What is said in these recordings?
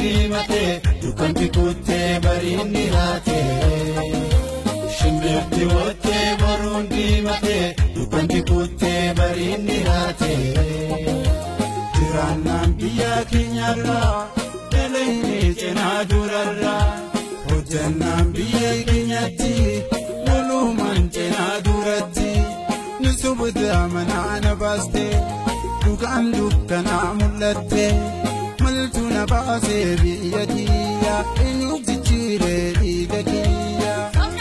diimate dukkanti kuttee bariinni haate. Shimbirti woottee boruun diimate dukkanti kuttee bariinni haate. Jiraannaan biyya keenyarraa dalaynee cinaa durarraa hojjannaan biyya keenyatti walumaan cinaa duratti ni subuta manaa na baaste dhugaan dukkanaa mul'atte maltu na baasee biyya kiyya eenyu jijjiiree dhiiga kiyya.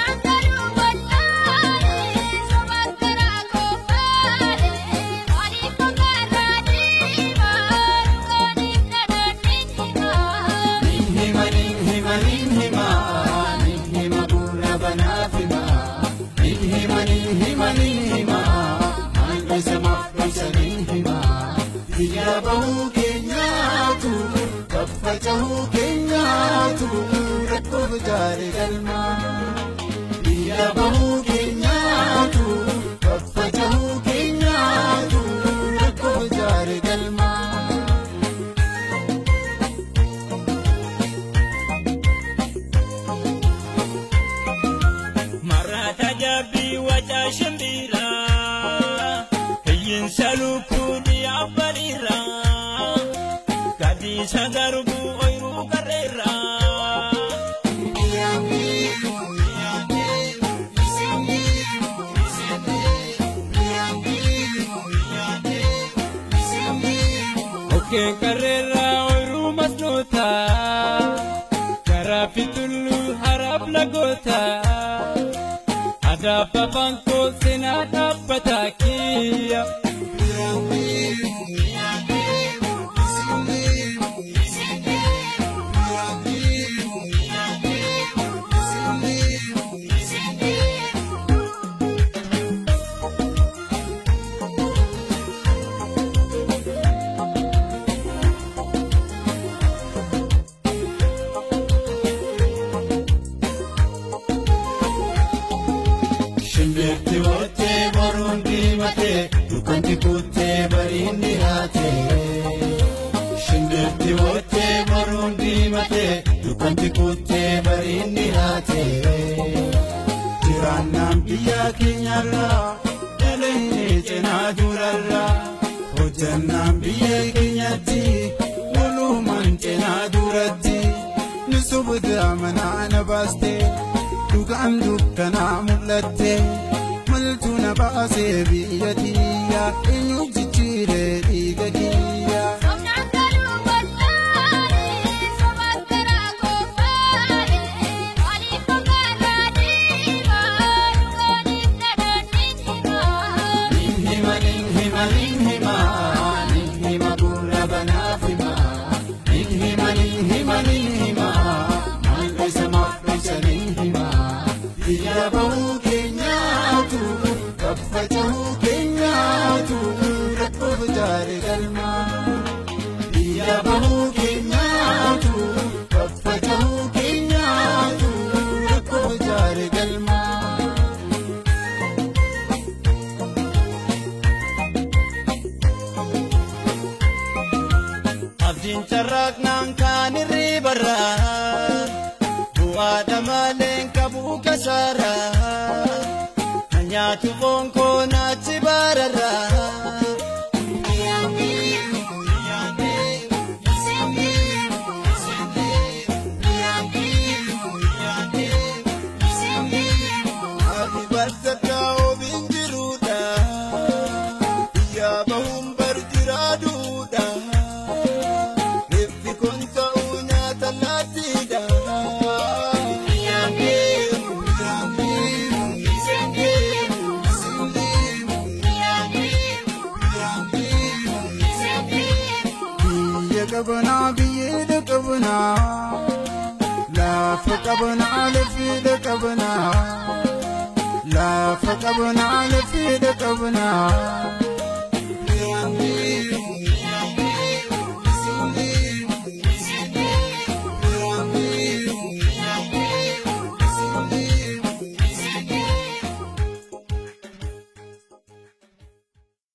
Biyya bahuu keenyaatu faffaca'uu keenyaatu rakkoof jaare galma. Biyya bahuu keenyaatu faffaca'uu keenyaatu rakkoof jaare galma. Marata jabbii wacaa shimbiraa hiyyinsa lukkuudhi abbaliiraa gadiisa garbuu ooyiruu qarreerraa. Okkeen qarreerraa ooyiruu masnootaa garaa fi tulluu haraaf lagootaa. Adaabba bankoo seenaa dhaabbataa kiyya. Shimbirti woottee boruun diimate dukkanti kuttee bariinni haate. Shimbirti woottee boruun diimate dukkanti kuttee bariinni haate. Jiraannaan biyya keenyarraa dalaynee cinaa durarraa hojjannaan biyya keenyatti walumaan cinaa duratti ni subuta manaa na baaste. dhugaan dukkanaa mul'atte maltu na baasee biyya kiyya eenyu jijjiiree dhiiga kiyya. Hima hima hima hima gurra banaaf hima hima hima hima maaltu isa maaf ibsanii hima. Biyya bahuu keenyaatu faffaca'uu keenyaatu rakkoof jaare galma. Biyya bahuu keenyaatu faffaca'uu keenyaatu rakkoof jaare galma. Abdiin carraaqnaan kaan irriibarraa bu'aadha malee qabuu kasaaraa nyaatu fonkoo naachi baararraa. Ati barsiisaa ofiin jiruudha biyya bahuun barjiraaduudha reeffi kun ta'uu nyaata laatiidha. Biyya qabanaa biyyeedha qabanaa lafa qabanaa lafiidha qabanaa lafa qabanaa lafiidha qabanaa